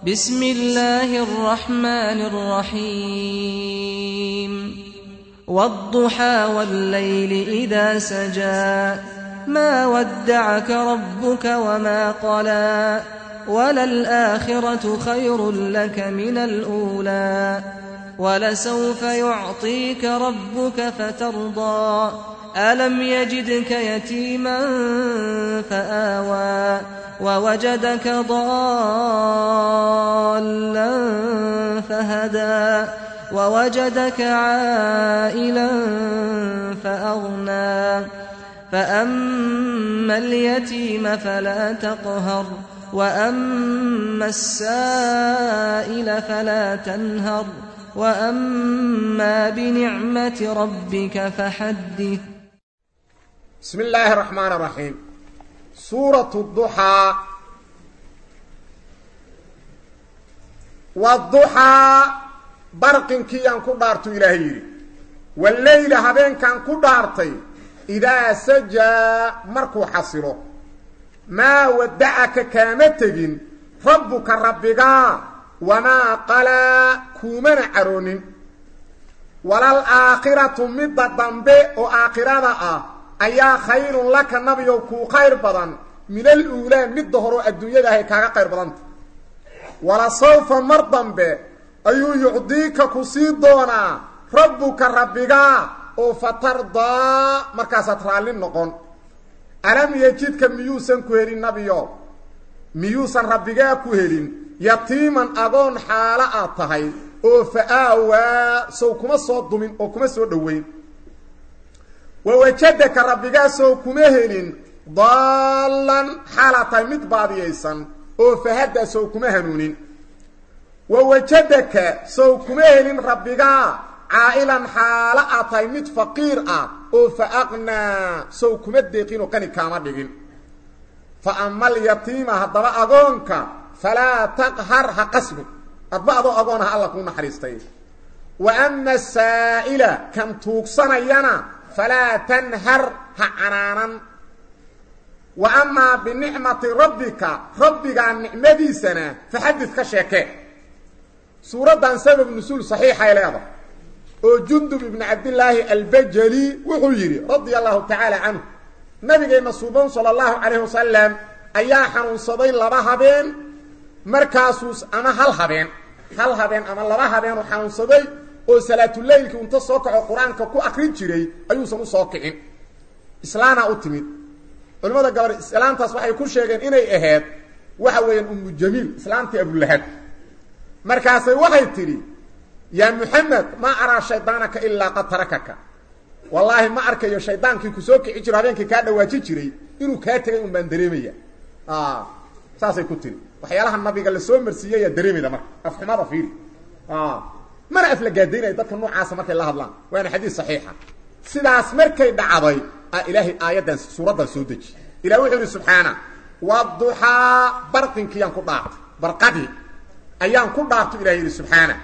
بسم الله الرحمن الرحيم والضحى والليل إذا سجى ما ودعك ربك وما قلى وللآخرة خير لك من الأولى ولسوف يعطيك ربك فترضى ألم يجدك يتيما فآوى ووجدك ضالا فهدى ووجدك عائلا فأغنى فأما اليتيم فلا تقهر وأما السائل فلا تنهر وأما بنعمة ربك فحدث بسم الله الرحمن الرحيم سورة الضحى والضحى برقنكي أن كدارت إلهي والليل هبين كان كدارتي إذا سجى مركو حصره ما ودعك كامتجن ربك ربك وما قلا كومن عرون ولا الآخرة مدة ضنبه وآخرة أيا خير لك النبي كو خير بدن من الأولى مدة هرو الدنيا ده كاغا خير بدن ولا سوف مرضن به أيو يعطيك كسيدونا ربك ربك وفترضى مركزة رالين نقون ألم يجدك ميوسا كوهرين نبيو ميوسا ربك كوهرين yatiiman adoon xaalo aad tahay oo fa-aawaa sow kuma soo dumin oo kuma soo dhoweyn wawajadaka rabbigaasoo kuma helin daallan xaalaad tahay mid baadiyaysan oo fahadda sow kuma hanuunin wawajadaka sow kuma helin rabbigaa caa'ilan xaalo aad tahay mid faqiir ah oo fa aqnaa sow kuma deeqin oo qani kaama dhigin fa ama alyatiima haddaba agoonka falaa taqhar ha qasbin adba adoo agoon ha alla kuu naxariistay wa ama asaa'ila kan tuugsanayana falaa tanhar ha canaanan wa amaa binicmati rabbika rabbigaa nicmadiisana faxadid ka sheekee suuraddan sabab nusuul saxiixay leedahay oo jundub ibnu cabdillaahi albajali wuxuu yidhi radia allahu tacaala canhu nabigeenna suuban sala allahu calayhi wasalam ayaa xanuunsaday laba habeen markaasuu ama hal habeen hal habeen ama laba habeen uu xanuunsaday oo salaatuleylkii unta soo kaco qur-aanka ku akrin jiray ayuusan u soo kicin islaanaa u timid culimmada gabor islaantaas waxay ku sheegeen inay ahayd waxa weeyaan ummu jamiil islaantii abulahab markaasay waxay tidhi yaa muxamed ma araa shaydaanaka ilaa qad tarakaka wallaahi ma arkayo shaydaankii kusoo kici jiro habeenkii kaa dhawaaji jiray inuu kaa tegay un baan dareemaya saasay ku tiri waxyaalaha nabiga la soo marsiiyey yaa dareemayda marka afxumada fiiri mana aflagaadaynaya dadka noocaasa markay la hadlaan waana xadiis saxiixa sidaas markay dhacday a ilaahay aayaddan suuraddan soo deji ilah wuxuu yihi subxaana waduxaa barqinkiyaan ku dhaartay barqadii ayaan ku dhaartay ilah yidhi subxaana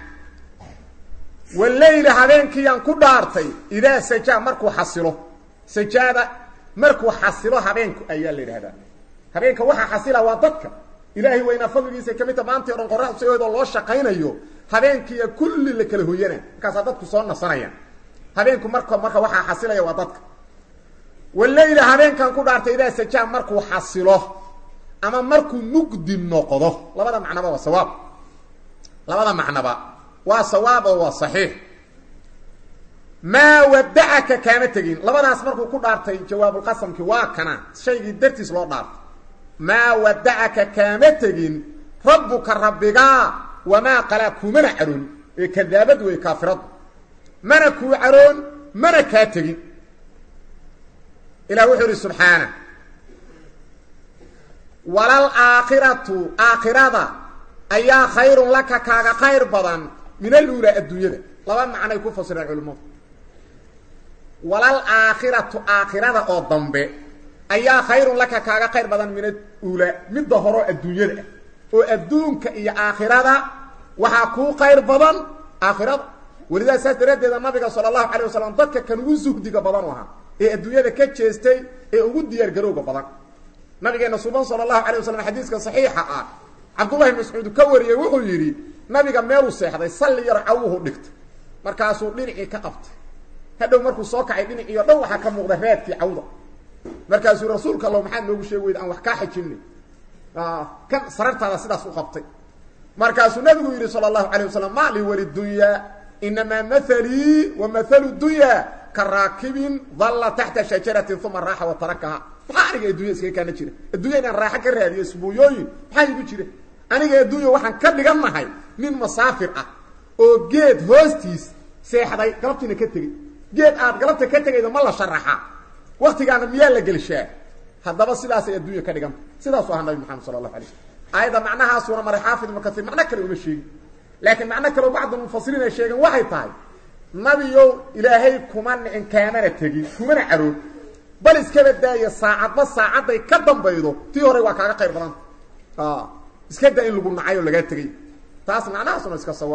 waleyla habeenkiiyaan ku dhaartay idaa sajaa markuu xasilo sajaada markuu xasilo habeenku ayaa la yidhahdaa habeenka waxaa xasila waa dadka ilaahay waynaa fadligiisa kamid ta maantii o dhan qorax sigoodoo loo shaqaynayo habeenkiiya kulli la kala hoyanaa markaasaa dadku soo nasanayaan habeenku marka marka waxaa xasilaya waa dadka waleyla habeenkan ku dhaartay idaa sajaa markuu xasilo ama markuu mugdi noqdo labada macnaba waa sawaab labada macnaba waa sawaab oo waa saxiix maa wadacaka kaama tegin labadaas markuu ku dhaartay jawaabulqasamki waa kana shaygii dartiis loo dhaartay maa wadacaka kaama tegin rabbuka rabbigaa wamaa qalaa kumana caroon ee kadaabad wey kaafiradu mana kuu caroon mana kaa tegin ilah wuxuu ihi subxaana walal aakhiratu aakhirada ayaa khayrun laka kaaga khayr badan min aluulaa adduunyada laba macnay ku fasireen culimmadu walal aakhiratu aakhirada oo dambe ayaa khayrun laka kaaga khayr badan min aluulaa midda horeo adduunyada ah oo adduunka iyo aakhirada waxaa kuu khayr badan aakhirada welidaa saas daraaddeeda nabiga sala allahu calay wasalam dadka kan ugu suhdiga badan u ahaa ee adduunyada ka jeestay ee ugu diyaar garowga badan nabigeena suban sala allahu alay wasalam xadiiska saxiixa ah cabdullahi mascuud ka wariyey wuxuu yidhi nabiga meeluu seexday salli yar cawuhu dhigtay markaasuu dhinacii ka qabtay hadhow markuu soo kacay dhinaciio dhan waxaa ka muuqda raadkii cawda markaasuu rasuulka allo maxaad noogu sheegi weyda aan wax kaa xijinay kan sarartaada sidaas u qabtay markaasuu nabigu yidhi sala allahu calayh wasalam ma lii walidunyaa inamaa mathalii wa mathalu dunyaa ka raakibin dalla taxta shajaratin uma raaxa wa tarakaha maxaa aniga addunya iskaga kaana jira addunya inaan raaxo ka raadiyo isbuuyooyin maxaa igu jira aniga addunya waxaan ka dhigan nahay nin masaafir ah oo geed hoostiis seexday galabtiina ka tegey geed aad galabta ka tegayda ma la sharaxa waktigaana miyaa la gelshaa haddaba sidaasay addunya ka dhiganta sidaasu ahaa nabi maxamed sala allahu alay slm aayadda macnahaasuuna maray xaafid ibnu kaiir macno kale uma sheegin laakiin macno kaleo bacd mufasiriin ay sheegeen waxay tahay nabiyow ilaahay kuma nicin kaamana tegin kumana caroon bal iskaba daaya saacadba saacadday ka dambaydo tii hore waa kaaga qayr badanta iska da in lagu nacay oo lagaa tegay taas macnahaasuna iska sawa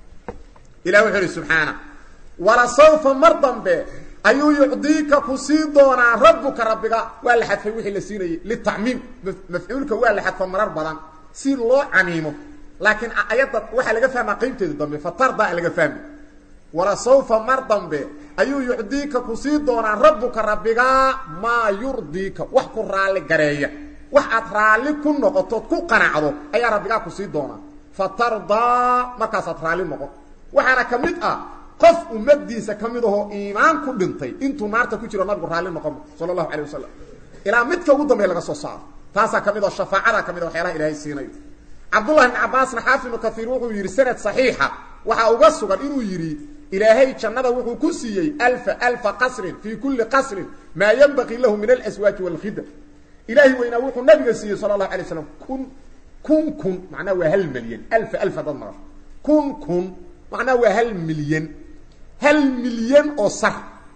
ilah wuxuu ihi subxaana wala sawfa mar dambe ayuu yucdiika ku sii doonaa rabbuka rabbiga waa la xadfay wixii la siinayay litacmiim mafcuulka waa la xadfa marar badan si loo camiimo laakiin ayadda waxaa laga fahmaa qaybteeda dambe fatardaa laga fahmi wala sawfa mar dambe ayuu yucdiika ku sii doonaa rabbuka rabbigaa maa yurdiika wax ku raalli gareeya wax aad raalli ku noqotood ku qanacdo ayaa rabbigaa ku sii doonaa fatardaa markaasaad raalli noqon waxaana ka mid ah qof ummadiisa ka mid ahoo iimaan ku dhintay intuu naarta ku jiro nabigu raalli noqonma sala allahu alay wasalam ilaa midka ugu dambeya laga soo saaro taasaa ka mid oo shafaacada ka mid a waxyaalaha ilahay siinayo cabdullahi ibn cabaasna xaafid ibnu kaiir wuxuu yidhi sanad saxiixa waxaa uga sugan inuu yidhi ilaahay jannada wuxuu ku siiyey alfa alfa qasrin fii kulli qasrin maa yanbaqii lahu min alaswaaji walkhida ilaahay weynaa wuxuu nabiga siiyey sala allahu alay slam kun kun kun macnaha waa hal milyan alfa alfa dad maqasho kun kun macnaha waa hal milyan hal milyan oo sar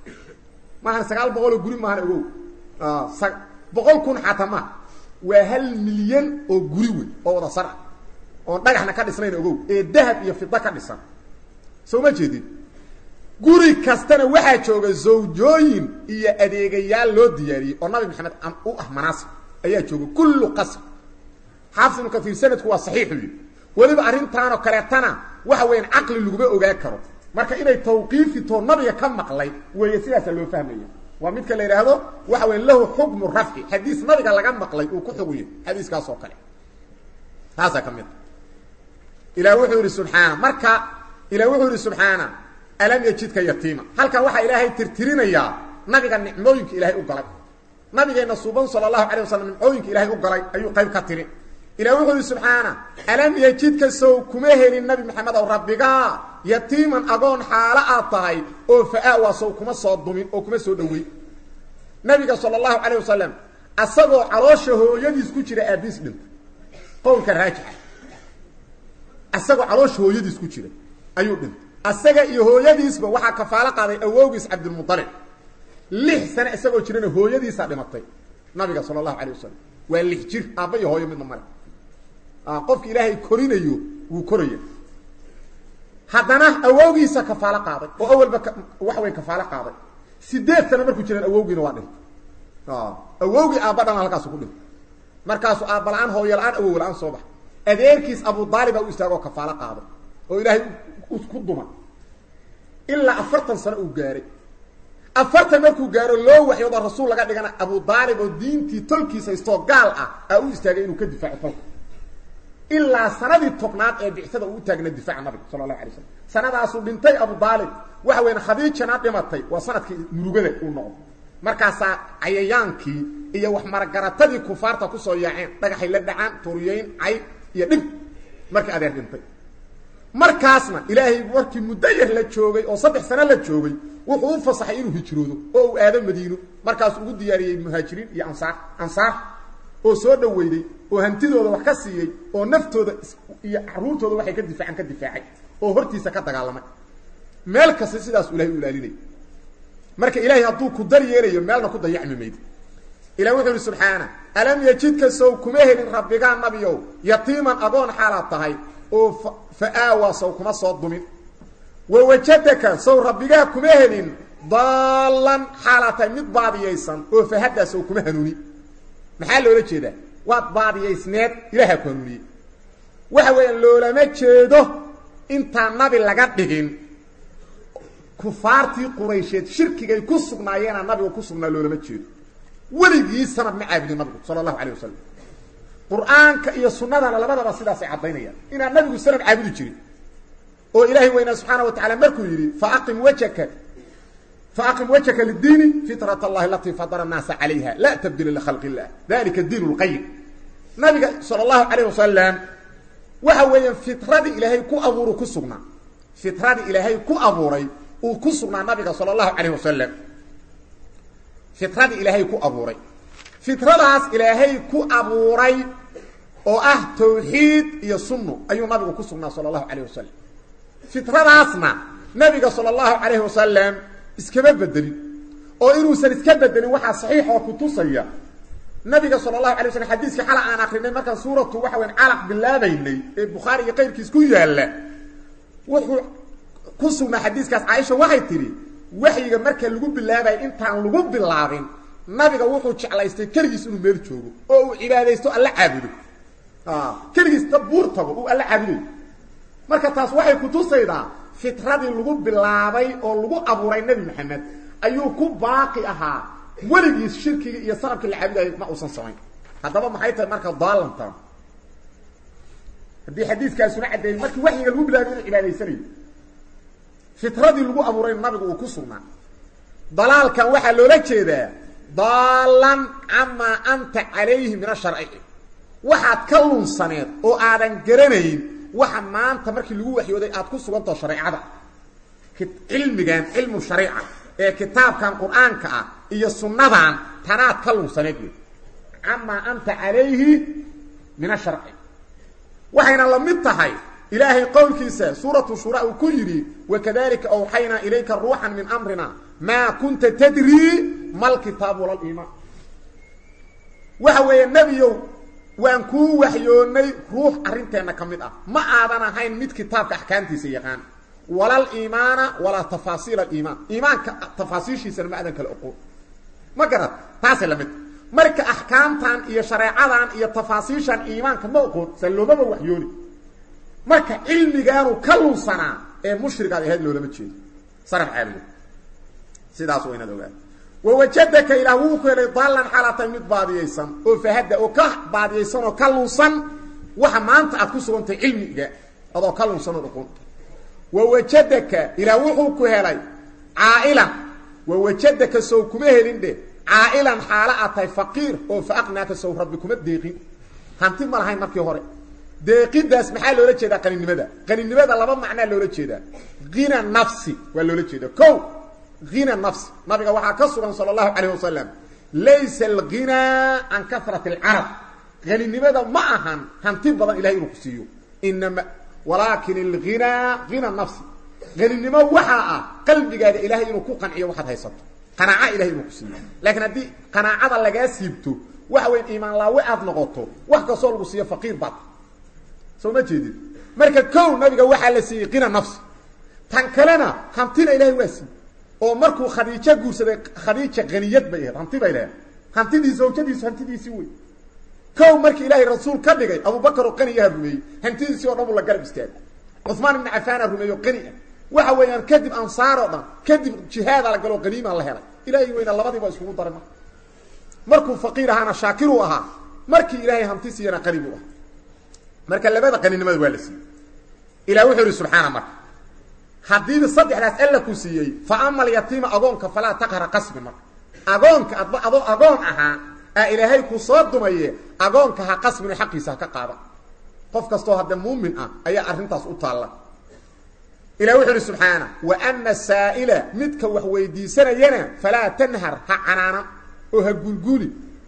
maahan sagaal boqol oo guri maahan ogow boqol kun xataa maaha waa hal milyan oo guri wey oo wada sar ah oon dhagaxna ka dhisnayn ogow ee dahab iyo fida ka dhisan soo ma jeedid guri kastana waxaa jooga zawjooyin iyo adeegayaal loo diyaariyey oo nabi maxamed u ah manaasib ayaa jooga kullu qasr xaafid ibnu kaiir sanadku waa saxiixu yidhi weliba arrintaanoo kaleetana waxa weeyaan caqli laguma ogaa karo marka inay tawqiifitoo nabiga ka maqlay weeye sidaasaa loo fahmaya waa midka la yidhaahdo waxa weya lahu xukmu rafci xadiis nabiga laga maqlay uu ku xuguya xadiiskaas oo kale taasaa ka mid a ilah wuxuu yidhi subxaana marka ilah wuxuu yidhi subxaana alam yajidka yatiima halkan waxaa ilaahay tirtirinayaa nabiga nicmooyinka ilaahay u galay nabigeenna suuban sala allahu alay wasalam nicmooyinka ilaahay u galay ayuu qayb ka tiri ilah wuxuu yihi subxaana alam yajidka sow kuma helin nabi maxamed ow rabbigaa yatiiman agoon xaalo aad tahay oo fa-awaa sow kuma soo dumin oo kuma soo dhowey nabiga sala allahu calayh wasalam asagoo caloosha hooyadiis ku jira aabiis dhintay qowlka raajixa asagoo caloosha hooyadiis ku jira ayuu dhintay asaga iyo hooyadiisba waxaa kafaalo qaaday awowgiis cabdilmualib lix sane isagoo jirana hooyadiisaa dhimatay nabiga sala allahu calayh wasalam waa lix jir aabba iyo hooyo midna male qofka ilaahay korinayo wuu koraya haddana awowgiisa kafaalo qaaday oo awalba waxa weyn kafaalo qaaday sideed sano markuu jiraan awowgiina waa dhintay awowgii aabba dhan halkaasu ku dhintay markaasuu aabba la-aan hooyo la-aan awow la-aan soo baxa adeerkiis abu daalib baa u istaagoo kafaalo qaaday oo ilaahay ku duma ilaa afartan sano uu gaaray afartan markuu gaaro loo waxyooda rasuul laga dhigana abu daalib oo diintii tolkiis haystoo gaal ah aa u istaagay inuu ka difaaco tolka ilaa sanadii tobnaad ee bixsada uu utaagna difaaca nabiga sala allahu alay slam sanadaasuu dhintay abu daalib waxa weyan khadiijana dhimatay waa sanadkii murugada uu noqdo markaasaa cayayaankii iyo wax maragaratadii kufaarta kusoo yaaceen dhagaxay la dhacaan tuuriyeyn cay iyo dhib markii adeer dhintay markaasna ilaahay markii muddo yar la joogay oo saddex sano la joogay wuxuu u fasaxay inuu hijroodo oo uu aado madiino markaasuu ugu diyaariyey muhaajiriin iyo ansaar ansaar oo soo dhaweyday oo hantidooda wax ka siiyey oo naftooda iyo caruurtooda waxay ka difaacaan ka difaacay oo hortiisa ka dagaalamay meel kasta sidaas ilahay u ilaalinay marka ilaahay hadduu ku dar yeelayo meelna ku dayacmi mayd ilah wuxuu yihi subxaana alam yajidka sow kuma helin rabbigaa nabiyow yatiiman agoon xaalaad tahay oo fa-aawaa sow kuma soo dumin wawajadaka sow rabbigaa kuma helin daallan xaalaad tahay mid baadiyaysan oo fahadaa sow kuma hanuuni maxaa loola jeedaa waad baadiyaysneed ilahaa ku hanuuniyey waxa weeyaan loolama jeedo intaan nabi laga dhigin kufaartii quraysheed shirkigay ku sugnaayeena nabiga ku sugnaa loolama jeedo weligii sanad ma caabudin nabigu sala allahu calayh wasalam qur-aanka iyo sunnadana labadaba sidaasay caddaynayaan inaan nabigu sanad caabudi jirin oo ilaahay weynaa subxaana wa tacala markuu yidhi faaqim wajhaka faaqim wajhaka lidiini fitrat allahi alatii fadara annaasa calayha laa tabdila likhalqi illah dalika diin lqayim nabiga sala allahu calayh wasalam waxa weeyaan fitradii ilaahay ku abuuru ku sugnaa fitradii ilaahay ku abuuray uu ku sugnaa nabiga sala allahu calayh wasalam fitradii ilaahay ku abuuray fitradaas ilaahay ku abuuray oo ah tawxiid iyo sunno ayuu nabigu ku sugnaa sala allahu calayh wasalam fitradaasna nabiga sala allahu calayhi wasalam iskama bedelin oo inuusan iska bedelin waxaa saxiix oo kutusaya nabiga sala allahu alay waslm xadiiskii xala aan akrinay markaan suuratu waxa weyn calaq bilaabaynay ee bukhaari iyo qayrkiis ku yaalla wuxuu ku sugnaa xadiiskaas caaisha waxay tidhi waxyiga marka lagu bilaabay intaan lagu bilaabin nabiga wuxuu jeclaystay keligiis inuu meel joogo oo uu cibaadaysto alla caabudo keligiis ta buur tago uu alla caabuday marka taas waxay kutusaydaa fitradii lagu bilaabay oo lagu abuuray nebi maxamed ayuu ku baaqi ahaa weligiis shirkigii iyo sanabkii la caabudayo ma uusan samayn haddaba maxay tahay marka daalantan haddii xadiiskaasuna caddeeyey markii waxyiga lagu bilaabay inuu cibaadaysanayo fitradii lagu abuuray nabigu uu ku sugnaa dalaalkan waxaa loola jeedaa daalan camaa anta calayhi min asharci waxaad ka lunsaneed oo aadan garanayn waxa maanta markii lagu waxyooday aad ku sugantaho shareecada cilmigan cilmu shariica ee kitaabkan qur-aanka ah iyo sunnadan tanaad ka lunsaneed wey camaa anta calayhi min asharci waxayna la mid tahay ilaahay qowlkiisa suuratu shura uu ku yidhi wakadalika awxaynaa ilayka ruuxan min amrina maa kunta tadrii mal kitaabu wala liimaan waxa weeye nebiyow waan kuu waxyoonnay ruux arrinteenna ka mid ah ma aadan ahayn mid kitaabka axkaamtiisa yaqaan walal iimaana walaa tafaasiil aliimaan iimaanka tafaasiishiisana ma aadan kala oqoon ma garad taasay la mid marka axkaamtan iyo shareecadan iyo tafaasiishan iimaanka ma oqoon sa loomaba waxyooni marka cilmigaanu ka lunsanaa ee mushrigaad ahayd loolama jeedo saraf caabudo sidaas waa inaad ogaada wawajadaka ilaah wuu ku helay daalan xaalaatay mid baadiyaysan oo fahada oo ka baadiyaysan oo ka lunsan waxa maanta aad ku sugantahay cilmiga adoo ka lunsan oo oqon wawajadaka ilaah wuxuu ku helay caa'ilan wawajadaka sow kuma helin dhe caa'ilan xaalo aad tahay faqiir oo fa aqnaaka sow rabbi kuma deeqin hanti ma lahayn markii hore deeqidaas maxaa loola jeedaa qaninimada qaninimada laba macnaa loola jeedaa hina nafsi waa loola jeeda o hina nafsi nabiga waxaa ka sugan sala allahu calayh wasalam laysa alghinaa can karat alcarab haninimada ma ahan hanti badan ilahay inuu ku siiyo inama walaakin alghinaa hina nafsi haninimo waxaa ah qalbigaada ilahay inuu ku qanciyo waxaad haysato qanaaca ilahay inuu ku siiyo laakiin haddii qanaacada lagaa siibto waxa weyn iimaan laawe aad noqoto wax kastoo lagu siiyo faqiir baad soo ma jeedid marka kow nabiga waxaa la siiyey hina nafsi tan kalena hantina ilahay waa siiye oo markuu khadiijo guursaday khadiija haniyad bay ahayd hanti bay leedahay hantidii zawjadiisu hantidiisii wey kow markii ilaahay rasuul ka dhigay abubakar oo qaniyaha rumeeyey hantidiisii o dhan buu la garab istaagay cuثmaan ibni cafaana rumeeyo qani ah waxa weeyaan kadib ansaar oo dhan kadib jihaada la galo qaniimaa la helay ilaahay weyna labadiiba iskugu daray marka markuu faqiir ahaana shaakiruu ahaa markii ilaahay hanti siiyana qani buu ahaa marka labada qaninimada waa la siiyey ilah wuxuu ihi subxaana marka haddiiba saddexdaas alla ku siiyey fa ama alyatiima agoonka falaa taqhara qasbi marka agoonka adba adoo agoon ahaa aa ilaahay ku soo dumaye agoonka ha qasbino xaqiisa ha ka qaada qof kastoo hadda muumin ah ayaa arrintaas u taalla ilah wuxuu ihi subxaana wa ana saa'ila midka wax weydiisanayana falaa tanhar ha canaana oo ha gulguli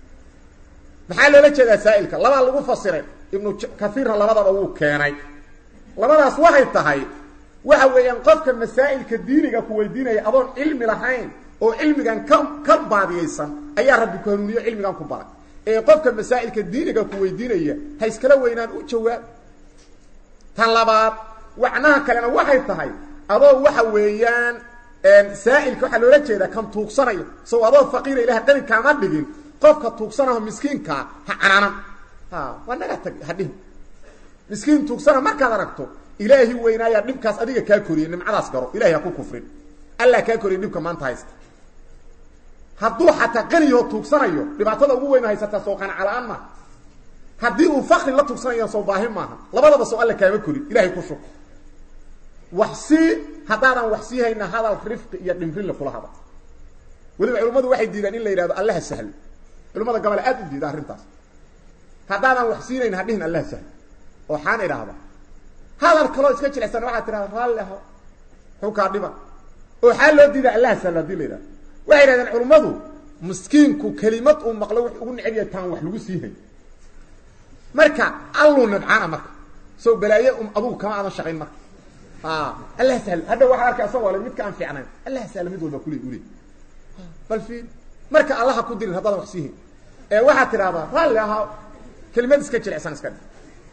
maxaa loola jeedaa saa'ilka labaa lagu fasiray ibnu kaiirna labadaba wuu keenay labadaas waxay tahay waxa weeyaan qofka masaa'ilka diiniga ku weydiinaya adoon cilmi lahayn oo cilmigan ka ka baadiyaysan ayaa rabbi ku hanuuniyo cilmigan ku baray ee qofka masaa'ilka diiniga ku weydiinaya ha iskala weynaan u jawaab tan labaad wacnaha kalena waxay tahay adoo waxa weeyaan saa'ilka waxaa loola jeedaa kan tuugsanaya sow adoo faqiira ilaah qani kaama dhigin qofka tuugsanaho miskiinkaa ha canaanan waa naga tag hadhihi miskiin tuugsana markaad aragto ilaahi weynaayaa dhibkaas adiga kaa koriyey nimcadaas garo ilahay ha ku kufrin allah kaa koriyay dhibka maanta haysta hadduu xataa qaniyaho tuugsanayo dhibaatada ugu weyn haysataa soo qanaca la-aan maaha haddii uu fakri la tuugsanayo soo baahi maaha labadaba soo alla kaama korin ilahay ku shug wax sii haddaadan wax sii hayna hadal rifqi iyo dhimrinle kula hada weliba culimmadu waxay diidaan in la yidhahdo allaha sahlo culimmada gabale aad u diida arrintaas haddaadan wax siinayn hadhihin allaha sahlo oo xaan idhaahda hadal kaloo iska jilicsan waxaad tidhahda raalli aho xukaa dhiba oo xaa loo diida allaha sahlo hadii la yidhahdo waxay yidhahdeen culimmadu miskiinku kelimad uu maqlo wux ugu neceb yahay taan wax lagu sii hay marka alluu nabcaana marka soo balaaye um adugu kama aadan shaqayn marka allah sahlo hadha waxaa arkay asagoo le midka aan fiicnayn allah sahlo mid walba kule ule bal fiil marka allaha ku dirin haddaadan wax sii hay ee waxaad tidhahdaa raalli ahaa kelimad iska jilicsan iska dhi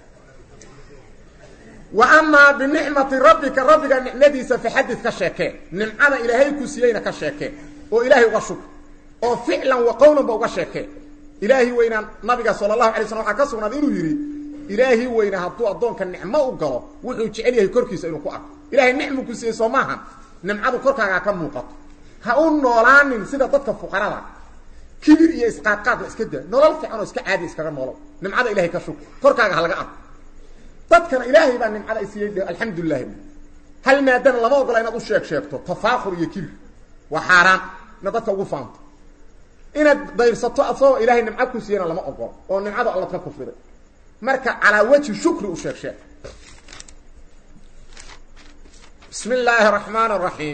wa amaa binicmati rabbika rabbiga nicmadiisa faxadid ka sheekee nimcada ilaahay ku siiyeyna ka sheekee oo ilaahay uga shug oo ficlan wa qowlanba uga sheekee ilaahi weynaa nabiga sala allahu alay slam waxaa ka sugnaaday inuu yidhi ilaahi weynaa hadduu addoonka nicmo u galo wuxuu jecel yahay korkiisa inuu ku arko ilahay nicmu ku siiyey soo maaha nimcadu korkaagaa ka muuqato ha u noolaanin sida dadka fuqarada kibir iyo isqaadqaad la iska daa nolol fiican oo iska caadi iskaga noolow nimcada ilahay ka shug korkaaga ha laga arko dadkana ilaahay baa nimcada ay siiyey alxamdulilahi hal maadana lama ogola inaad u sheeg sheegto tafaakur iyo kibir waa xaaraan inaad dadka ugu faanto inaad dayrsato asagoo ilaahay nimco ku siiyana lama ogolo oo nimcada alla ka kufriday marka calaa wajhi shukri u sheeg sheeg bismi illaahi araxmaan araxiim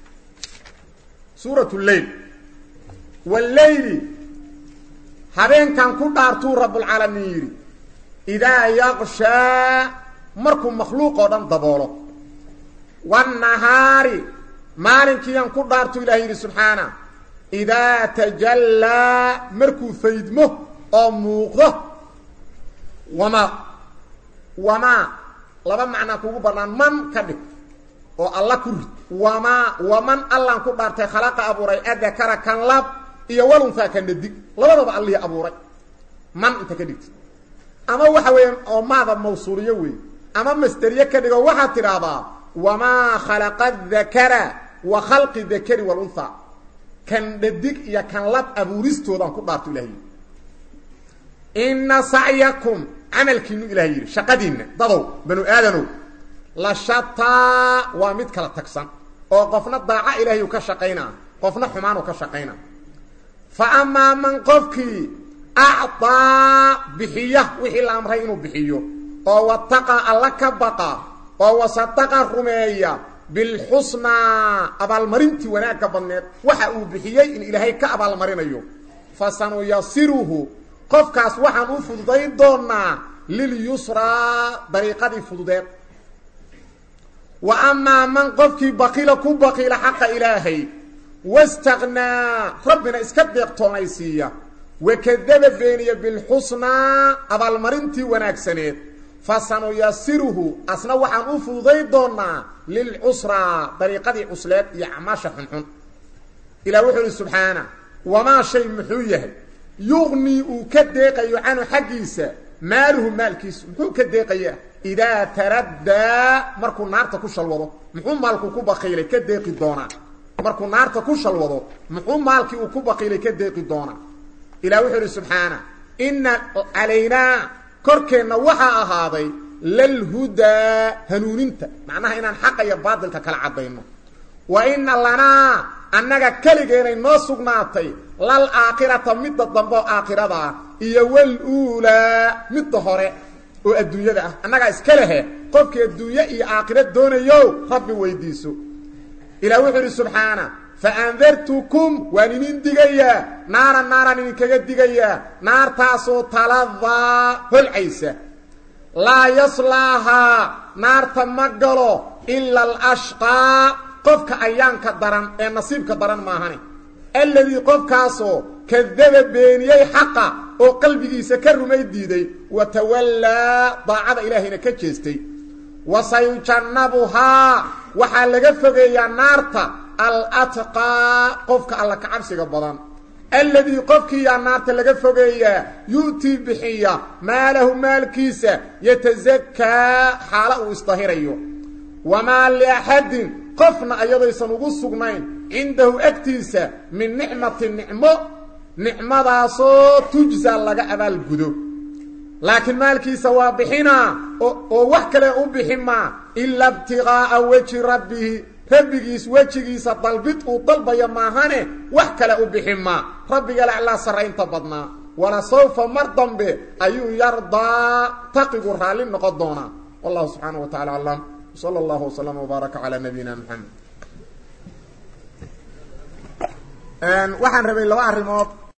suurat lleyl walleyli habeenkan ku dhaartuu rabbulcaalamiin yidhi idaa yaqshaa markuu makhluuq oo dhan daboolo wannahaari maalinkiiyan ku dhaartuu ilaah yidhi subxaana idaa tajallaa markuu faydmo oo muuqdo wamaa wamaa laba macnaa kugu bannaan man ka dhig oo alla ku rid wamaa waman allaan ku dhaartay khalaqa abuuray adakara kan lab iyo waluntaa kan dhadig labadaba allihii abuuray man inta ka dhigta ama waxa weeyaan oo maada mawsuuliyo wey ama masteriye ka dhigo waxaad tidhaahdaa wamaa khalaqa dakara wa khalqi dakari walunha kan dhadig iyo kan lab abuuristoodaan ku dhaarto ilahay yidhi inna sacyakum camalkiinu ilahay yidhi shaqadiinna dadow banu aadanow la shataa waa mid kala tagsan oo qofna daaca ilaahayu ka shaqaynaa qofna xumaanu ka shaqaynaa fa amaa man qofkii acdaa bixiya wixii la amray inuu bixiyo oo wataqa alla ka baqa oo wasadaqa rumeeya bilxusnaa abaalmarintii wanaagga badneed waxa uu bixiyey in ilaahay ka abaalmarinayo fa sanuyasiruhu qofkaas waxaan u fududayn doonaa lilyusraa dariiqadii fududeed wa amaa man qofkii baqiila ku baqiila xaqa ilaahay wastaknaa rabbina iska deeqtoonaysiiya wakadaba beeniya bilxusnaa abaalmarintii wanaagsaneed fa sanuyasiruhu asna waxaan u fududay doonaa lilcusraa dariiqadii cusleed iyo acmaasha xunxun ilah wuxuu ihi subxaana wamaa shay muxuu yahay yuqnii uu ka deeqayo canhu xaggiisa maaluhu maalkiisu muxuu ka deeqayaa idaa taraddaa markuu naarta ku shalwado muxuu maalku ku baqiilay ka deeqi doonaa markuu naarta ku shalwado muxuu maalkii uu ku baqiilay ka deeqi doonaa ilah wuxuu ihi subxaana inna calaynaa korkeenna waxaa ahaaday lalhudaa hanuuninta macnaha inaan xaqa iyo baadilka kala caddayno wa inna lanaa annaga keligeenay noo sugnaatay lal aakhirata midda dambe oo aakhirada ah iyo wal uulaa midda hore oo adduunyada ah annagaa iska lehe qofkii adduunye iyo aakhira doonayo rabbi weydiiso ilah wuxuu idhi subxaana faandartukum waan idin digayaa naaran naaraan idinkaga digayaa naartaasoo taladaa holcaysa laa yaslaahaa naarta ma galo ila alashqaa qofka ayaanka daran ee nasiibka daran maahane alladii qofkaasoo kadaba beeniyey xaqa oo qalbigiisa ka rumay diiday wa tawallaa daacada ilaahayna ka jeestay wa sayujannabuhaa waxaa laga fogeeyaa naarta alatqaa qofka alla ka cabsiga badan alladii qofkiiyaa naarta laga fogeeyaa yu'tii bixiya maalahu maalkiisa yatasakaa xaala uu isdahirayo wamaa liaxadin qofna ayadaysan ugu sugnayn cindahu agtiisa min nicmati nicmo nicmadaasoo tujsa laga abaalgudo laakiin maalkiisa waa bixinaa oo wax kale u bixin maa ila ibtiqaa'a weji rabbihi rabbigiis wejigiisa dalbid uu dalbayo maahane wax kale u bixin maa rabbiga laclaa sarraynta badnaa wala sawfa mar dambe ayuu yardaa taqigu raalli noqon doonaa wallahu subxaana wa tacala aclam sala allahu waslama wbaaraka calaa nabiyina maxamed waxaan rabay laba arrimood